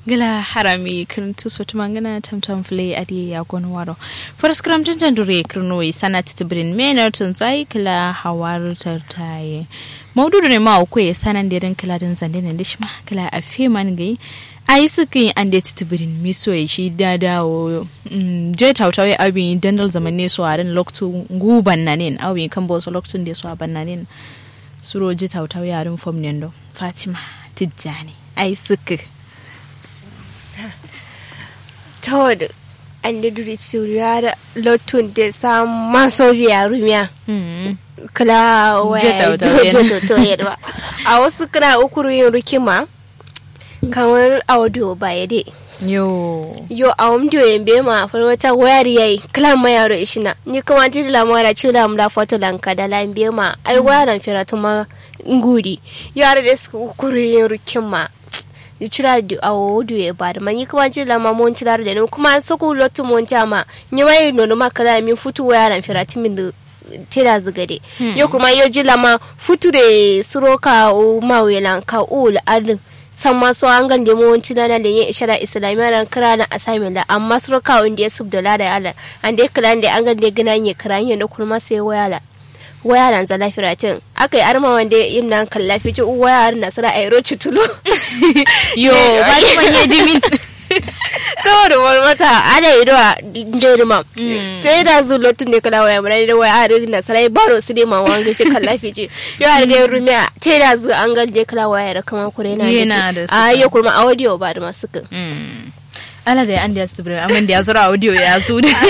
gala harami kirintu sotu mangana tamtam fle adi ya gon waro faras kram janjan dure kirno sana titibrin mena tun zai kila hawar tartaye maudu ne ma ko sanan da ran kila din zande ne dishma kila afi man gai ai suka yi an da titibirin miso ya shi da dawo je tautawe abin dandal zaman ne su a ran loktu guban na ne abin kan bosu loktun da su a ban na ne suro je tautawe a ran fom ne do fatima tijjani ai suka tawad an da duri suriya da lotun da sam maso biya rumiya kala waya jojo to yadda a wasu kira ukuru yin rikima kamar audio ba ya dai yo yo a wamdio yembe ma far wata wayar yayi kala ma yaro ishina ni kuma ti la mara ci la mda foto lanka da la mbe ma ai wayaran fira tuma ngudi yaro da su ukuru yin rikima cira da awo da ya ba da manyi kuma ci lama mon ci da ne kuma so ku lotu mon ta ma ni mai nono ma kala min futu waya ran firati min da tira zugade yo kuma yo ji lama futu de suroka o mawelan ka ul adin san ma so an gande mu wanci na da yin ishara islamiyya ran kira na assignment da amma suroka wanda ya sub da lada ala an dai kala da an gande gina yin kira yin da kuma sai waya la waya nan zala firatin aka yi arma wanda yin nan kalla fice waya har nasara a yaro citulo yo ba ni manye dimin to da wani mata ana yi dawa dirma ta yi da zu lotun da kala waya mura da waya har nasara ya baro su ne ma wanga shi kalla fice yo har da rumiya ta yi da zu an gan da kala waya da kama kure na da a yi kuma audio ba da masu kan ala da an da ya tsibiri amma da ya zura audio ya su da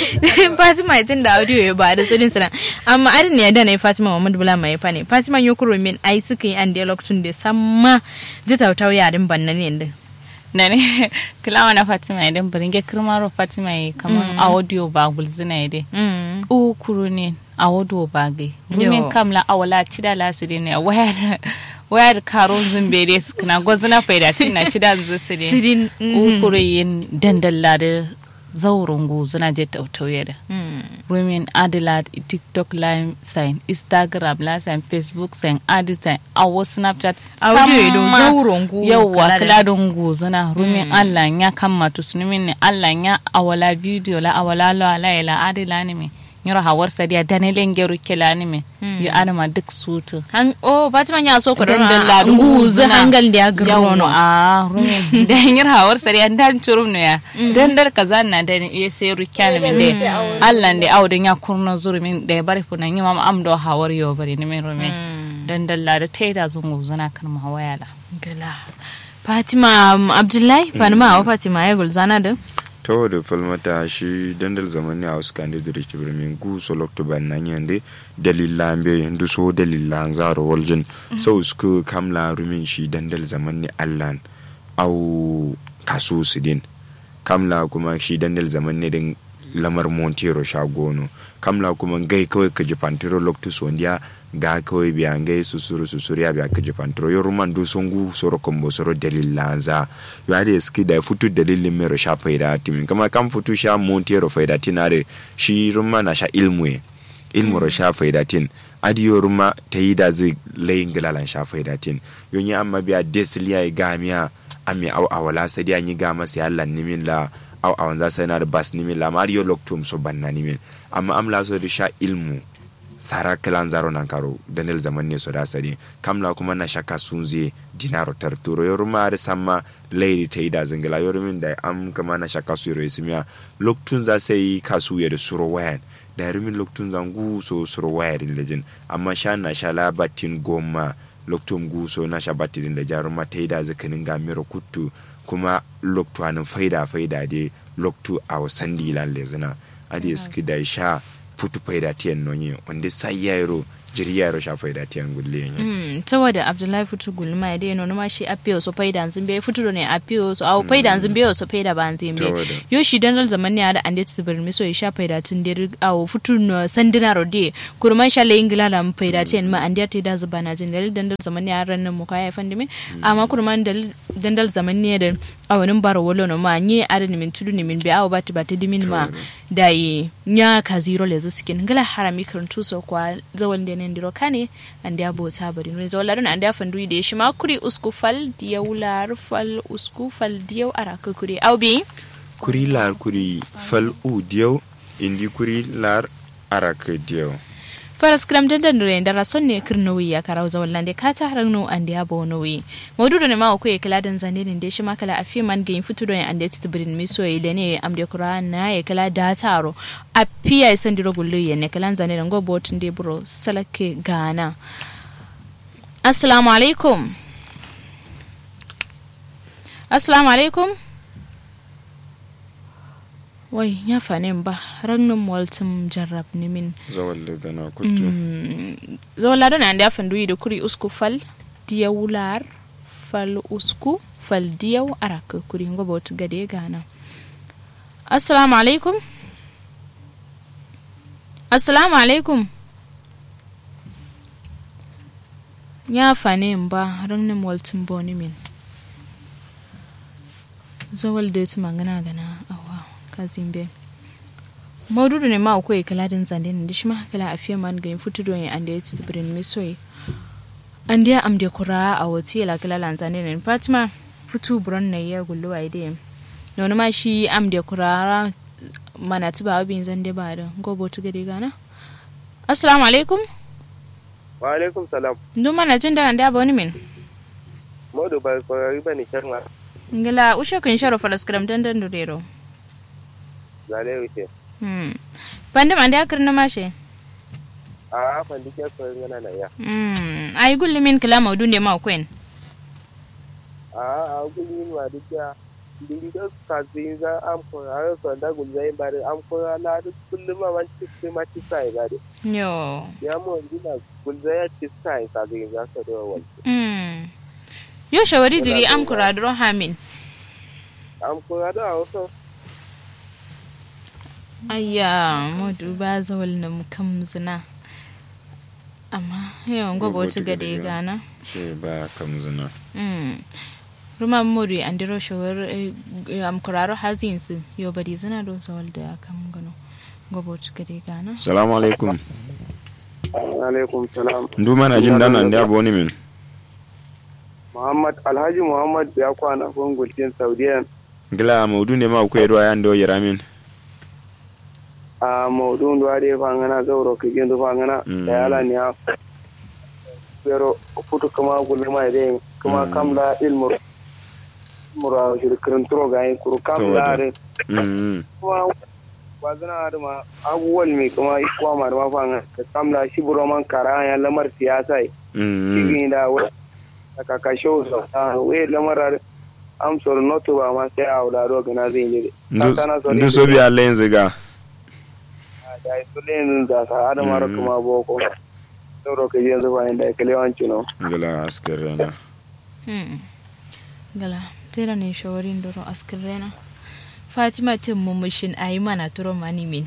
fatima tun da audio ya ba da tsirin sana amma arin ne da na yi fatima muhammad bula mai fa ne fatima yi kuro min ai suka yi an da lokacin da samma ji tautau yarin banna ne din na ne kilawa na fatima idan barin ge kirmaro fatima yi kamar audio ba gulzina ide u kuro ne audio ba gai rumin kamla awala cida lasiri ne waya wayar karo zumbere su kana gwazina faida na ci da zuwa su ne sirin ukure yin dandalla da zaurin guzina je tautauye da rumin adila tiktok live sign instagram live sign facebook sign adi sign awo snapchat audio ido zaurin gu yawwa kaladin guzina rumin allah ya kammatu su ne allah ya awala video la awala la la la adila ne me yoro hawar sadiya danelen geru kelani me yo adama duk sutu han o fatima ya so ko Dan don dalla la nguzu hangal da grono a rumin da yir hawar sadiya dan churum no ya dan dar kaza na da ya sai rukyana min de Allah de awdin ya kurno zurumin da ya bari funan yi mama amdo hawar yo bari ni min rumin dan dalla da taida zungu zana kan ma wayala gala fatima um, abdullahi fanima wa fatima ya gulzana da to da falmata shi dandal zamani a wasu kan da ke birnin gu solokto ban nan yande dalilan be yanzu so dalilan zaro waljin sau suka kamla rumin shi dandal zamani allan au kaso su din kamla kuma shi dandal zamani din lamar montero shagono kamla kuma gai kawai ka jifantiro loktus wanda ga kawai biya ngai susuru susuru ya biya ka jifantiro yo ruman do songu soro kombo soro dalil lanza yo ade ski da futu dalilin mero sha faida timin kama kam futu sha montero faida tinare shi ruma na sha ilmu ilmu ro sha faida tin adiyo ruma ta yi da zai layin gilalan sha faida tin yo ni amma biya desiliya gamiya ami au awala sadi anyi gama sai Allah nimin la au awan za sai na da bas nimin la mariyo loktum so banna nimin amma am la so da sha ilmu sara kilan zaro nan karo danil zaman ne so da sadi kamla kuma na shaka sun ze dinaro tarturo yoru ma da samma lady ta yi da zingila yoru min da am kama na shaka su yoro ismiya loktun za sai kasu ya da suro wayan da rumin loktun zangu so suro wayan lejin amma sha na sha labatin goma loktum guso na sha batin da jaruma ta yi da zakanin gamiro kuttu kuma loktu anin faida faida de loktu a wasan dilan lezina adi suki da sha futu faida tiyan nonye wanda sai yaro jiri yaro sha faida tiyan gulle yin Mm, saboda abdullahi fitu gulma ya dai ma shi apiyo so faida zin be fitu ne apiyo so au faida zin be so faida ban zin be Saboda. yo shi dan dal zaman ne da ande tsibir mi so ya sha faida tun der au fitu no sandina rode kurman sha le ingila da mu faida tin ma ande ta da zuba na jin dalil dan dal zaman ne ran nan mu kai fandi me amma kurman dalil dandal zaman ne da awanin bara wolo no ma nye ada ni min tudu ni min be awa bati bati dimin ma da yi nya ka zero le zu sikin ngala harami karantu so kwa zawal de nen diro kane ande abo ta bari no zawal ladon ande afandu de shi ma kuri usku fal diyaw lar fal usku fal diyaw araka kuri aw bi kuri lar kuri fal u diyaw indi kuri lar araka diyaw faras kram dandan dure da rason ne kirnowi ya karau zawal lande ka ta harano ande abo nowi modu ne ma ko kala dan zande ne de shi ma kala afi man ga fitu do ande tibrin mi so ile ne amde qur'an na ya kala da taro afiya san diro gullu ye ne kala zande ngo botin de bro salake gana assalamu alaikum assalamu alaikum wai ya fanin ba rannin waltin jarrab ni min zawal da gana kutu zawal ladon an da fandu da kuri usku fal diya wular fal usku fal diya araka kuri ngoba wata gade gana assalamu alaikum assalamu alaikum ya fanin ba rannin waltin boni min zawal da ta magana gana awa kazimbe maududu ne ma akwai kala din zande ne dishma kala afiya man ga futu don ya ande ti brin misoi ande am de kura a wati la kala lan zande ne fatima futu buron ne ya gullu ai de nono ma shi am de kura mana tuba abin zande ba da gobo tu gade gana assalamu alaikum wa alaikum salam ndu mana jin da ande aboni min modu ba ko riba ni charma ngala ushe kun sharo falas kram dan dan durero zale wuce Hmm. Pandam ande akar na mashe? a fandi ke ko ngana na ya Hmm. Ay gulli min kala maudun de ma kwen. a a gulin ma duka dindi da ka zin za am ko a so da gul zai bare am ko na da kullum ma man ci ma ci sai bare Yo. ya mo dina gul zai ci sai ka zin za ka do wal Hmm. Yo shawari jiri am kuradro hamin. am ko da so Ayya, modu ba zawal na kam zina. Amma yawan gwaba wata gade gana. shi ba kamzina Hmm. Ruma modu andiro shawar am kuraro hazin su yo bari zina do zawal da kam gano. Gwaba wata gade gana. salamu alaikum alaikum salam ndu mana jin dan ande aboni min muhammad alhaji muhammad ya kwana gungultin saudiya gila maudu ne ma akwai ruwa yan do yaramin a maudun da dai fangana zauro ka gindu fangana Mm. da yala ne a pero futu kama gulma ide kuma Mm. kamla ilmu mura shirkirin turo ga yi kuru kamla Tawada. da Mm, kuma wazina da ma abubuwan mai kuma ikuwa ma da mafanga da kamla shi buro man kara ya lamar siyasa yi mm, mm. cikin da wani da kakasho so a wai lamar am sor noto ba ma sai a wularo gana zai yi Ndu- ndu so biya len ziga da su len da sa adama Mm. kuma boko sauro ka yanzu ba inda ka lewanci no gila askar rana Hmm. Gala, tera ne shawarin doro askin rena. Fatima tin mumushin a yi mana turo mani min.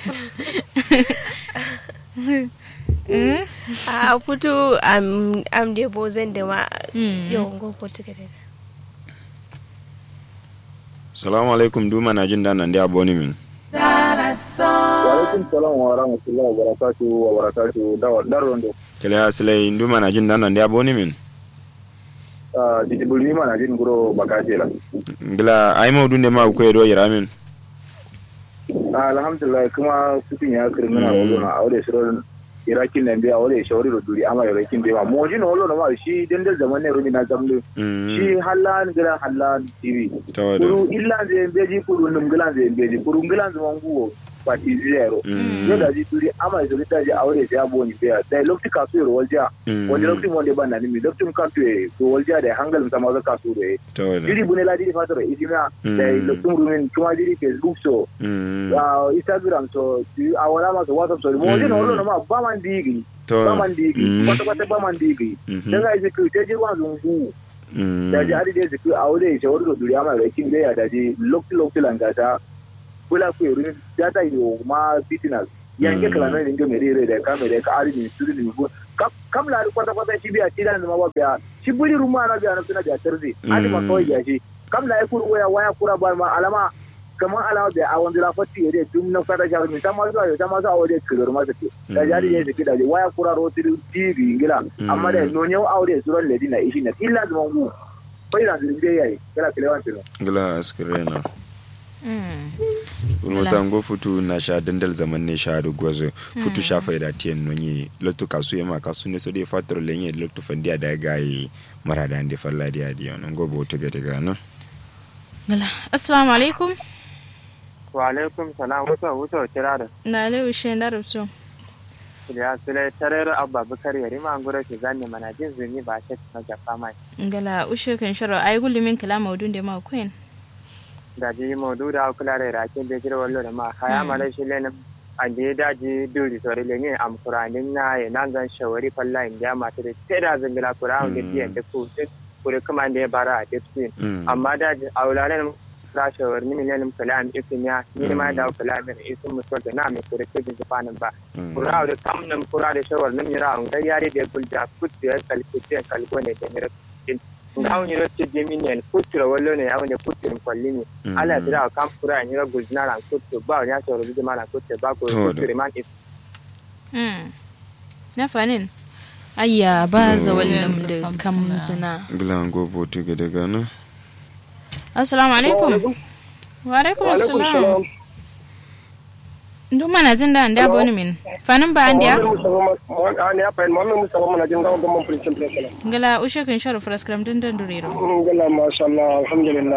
Eh? a fito am am de bozen da ma Mm. yau gogo ta gada salamu alaikum ndu mana jin dan ande aboni min Walaikum salam wa rahmatullahi wa barakatuhu wa barakatuhu da darondo. kele aslay ndu mana jin dan ande aboni min Ah didi bulmi mana jin guro bakaje la. gila ay maudu ne ma akwai do yaramin Ah alhamdulillah kuma sutun ya kirmina Mm. wolo na aure shirin irakin nan biya aure shawari da duri ama irakin biya mo jin wolo na ma shi dendel zaman ne rumi na zamlu. Mm, Shi hallan gira hallan TV. tawada Kuru illa zai beji kuru num gilan zai beji kuru gilan zaman guwo pati zero. Mm, Yau da ji duri ama ya zuri ta ji aure sai abu ni biya. Sai lokacin kasu yaro walja. mm, wani lokacin wanda ban na nimi lokacin kan tuye to walja da hangalin sama ga kasu da tawada diri bune la diri fatoro isima Mm. da lokacin rumin kuma diri facebook so Mm, uh, instagram so di- a wala ma so whatsapp so mo jino Mm. wolo ma ba man digi ba tawada man digi Mm, kwata kwata ba man digi mhm, dan ga ji te ji wa zungu mm, da ji ari de ji a wole shi woro duri ama da kin da ya da ji lokacin lokacin langata kula ku yuri data yo ma business yanke Mm. kala na ringa mere da ka mere ka ari ni suru ni bu kam la kwata kwata shi biya shi da zama ba biya shi buri ruma na biya na suna biya tarzi ani ma kawai ya shi kam la yakuru waya waya kura ba ma alama kamar alama biya a wanda lafati ya dum na fata ja ta ma zuwa ta ma zuwa waje kirur ma take da jari ne take da waya kura ro tv ngila amma da no nyau aure suran ledina ishi na illa zama mu bai da zirge yayi kala kilewan tilo gila askirena wata ngo futu na sha dandal zaman ne sha da gwazo futu sha faida tiyan nonye lotto kasu yema kasu ne so de fatro lenye lotto fandia da gayi marada ande falla dia dia non go bo tege tege no gala assalamu alaikum wa alaikum salam wuto wuto kirada na le ushe da rubutu ya sule tarar abba bukar yari ma ngura ki zanne mana jin zuni ba ta na jafa mai gala ushe kan sharo ay gullumin kala maudun da ma queen da ji modu da kula da rakin da jira wallo da ma haya mala shi lenin an je daji duri sore le ne am kuranin na ya nan gan shawari falla in ja mata da sai da zangila kura da biyan da ku kure kuma da ya bara a tafsir amma da aulalen ra shawar ni milenin kalam isin ya ni ma da kalam da isin musul da na mai kure ke jin japanin ba kura da kamnan kura da shawar nan yara an ga yare da gulja kutu ya kalkuce kalko ne da mira ngaw nyiro ti jemi nyen kutro wallo ne aw ne kutro kwalli ni ala dira kam kura nyiro guzna ran kutro ba nya so ro bijima ran kutro ba ko kutro man is mm na fanin ayya ba za wallan da kam zina gila ngo bo tege tege no assalamu alaikum wa alaikum assalam ndu mana jin da anda boni min fanin ba andiya ani apa en mamme musa mana jin gawo gamon prince prince ngala ushe kan sharo fraskram din dan duriro ngala masha Allah alhamdulillah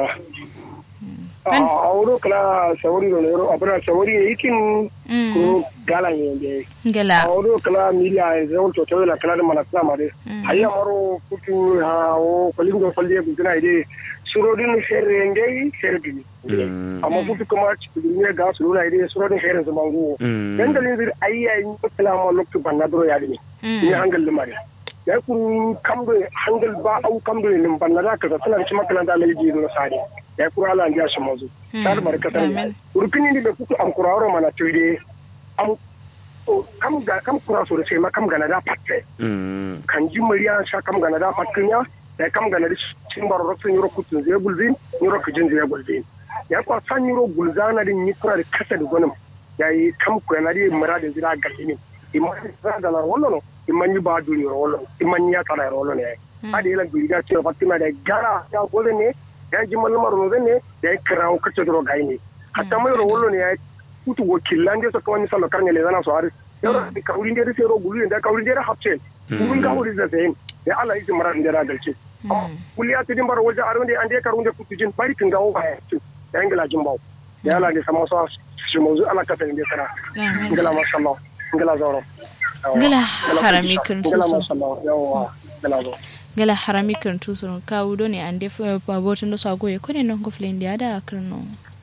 awro kala sawari do lero abra sawari ikin ko gala yende ngala awro kala milia zewol to to la kala mana kala mare hayya maro kutu ha o kolingo falle bugina ide surodin sherre ngai sherbi amma kutu kuma cikin ne ga su nuna ide surodin sherre zaman go dan dalilin bir ayya in kala ma loktu banna dro ya dini ni hangal limare ya kun kamdo hangal ba au kamdo ne banna da ka tana ci makalanta mai ji do sare ya kura ala ndia shi mazu tar barkatar urkini ni be kutu an kuraro mana tuide am kam ga kam kura so sai ma kam gana da patte kan ji muriya sha kam gana da pattinya da kam gana da cin baro roksun yoro kutun zai gulzin yoro kujin zai gulzin ya kwa san yoro gulzana din ni kura da kasa da gonum ya yi kam kura na di muradin zira galini imman zira da lar wallo no imman yi ba duri wallo imman ya tsara wallo ne ade la duri da cewa fatima da gara ya gole ne ya ji mallamar no ne da ya kira ko kace dro gai ne hatta mai ro wallo ne ya kutu wakilan da suka wani sallo karne le zana so har yoro da kawrin da sai ro gulu da kawrin da hapce mun ga wuri da sai ya Allah yi maradin da galce kuliya tidin bar waje arun da an je karun da kutu jin bari kin ga o ba ya ingila jin bawo ya Allah ne sama so shi mu ala ka tan da kana ingila masha Allah ingila zoro ngala harami kan ingila tuso masha Allah yawa ingila zoro ngala harami kan tuso ka wudo ne ande fa botin do sago ye kone non go flende ada krno